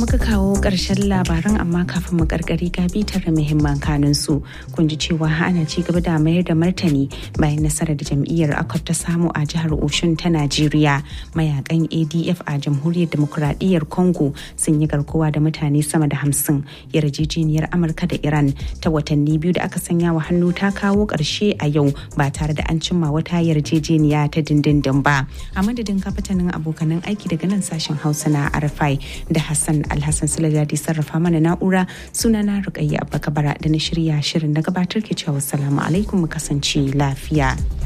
muka kawo ƙarshen labaran amma kafin mu karkari ga bitar da muhimman kanun su kun ji cewa ana ci gaba da mayar da martani bayan nasarar da jam'iyyar akwai ta samu a jihar Oshun ta Najeriya mayakan ADF a jamhuriyar demokuraɗiyyar Congo sun yi garkuwa da mutane sama da hamsin yarjejeniyar Amurka da Iran ta watanni biyu da aka sanya wa hannu ta kawo ƙarshe a yau ba tare da an cimma wata yarjejeniya ta dindindin ba a madadin kafatanin abokanan aiki daga nan sashen Hausa na Arfai da Hassan Alhassan Sulajadi sarrafa mana na'ura sunana Rukayya Abba Kabara da na shirya shirin na gabatar ke cewa salamu alaikum mu kasance lafiya.